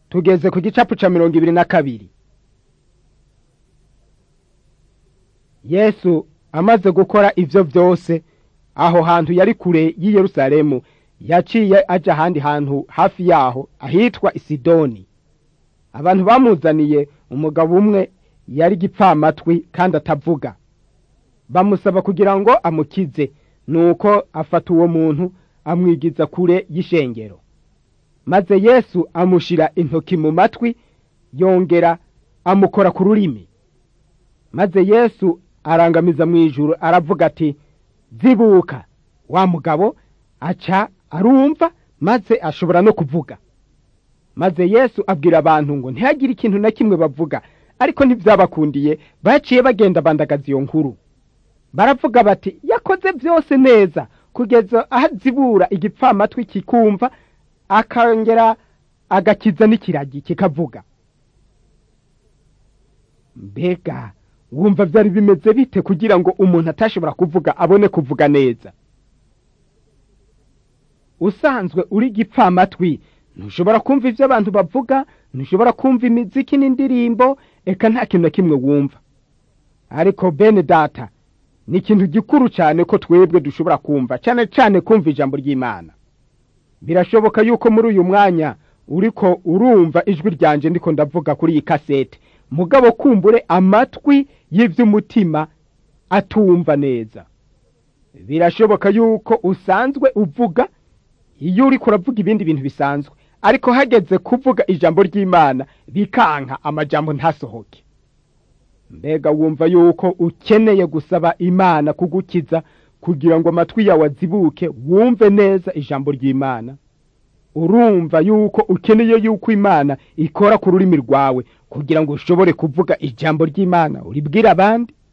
tugeze ku gicapu ca mirongo ibiri na kabiri yesu amaze gukora ivyo vyose aho hantu yari kure y'i yerusalemu yaciye aja ahandi hantu hafi yaho ahitwa isidoni abantu bamuzaniye umugabo umwe yari gipfamatwi kandi atavuga bamusaba kugira ngo amukize nuko afata uwo muntu amwigiza kure y'ishengero maze yesu amushira intoki mu matwi yongera amukora ku rurimi maze yesu arangamiza mu ijuru aravuga ati zibuka wa mugabo aca arumva maze ashobora no kuvuga maze yesu abwira abantu ngo ntihagire ikintu na kimwe bavuga ariko ntibyabakundiye baciye bagenda bandagaza iyo nkuru baravuga bati yakoze byose neza kugeza aho azibura igipfamatwi kikumva akongera agakiza n'ikiragi kikavuga mbega wumva byari bimeze bite kugira ngo umuntu atashobora kuvuga abone kuvuga neza usanzwe uri gipfamatwi ntushobora kumva ibyo abantu bavuga ntushobora kumva imiziki n'indirimbo eka nta kintu na kimwe wumva ariko bene data ni ikintu gikuru cyane ko twebwe dushobora kumva cyane cyane kumva ijambo ry'imana birashoboka yuko muri uyu mwanya uriko urumva ijwi ryanje ndiko ndavuga kuri iyi kasete mugabo kumbure amatwi y'iby'umutima atumva neza birashoboka yuko usanzwe uvuga iyo uri kuravuga ibindi bintu bisanzwe ariko hageze kuvuga ijambo ry'imana bikanka amajambo ntasohoke mbega wumva yuko ukeneye gusaba imana kugukiza kugira ngo amatwi yawe azibuke wumve neza ijambo ry'imana urumva yuko ukeneye yuko imana ikora ku rurimi rwawe kugira ngo ushobore kuvuga ijambo ry'imana uribwire abandi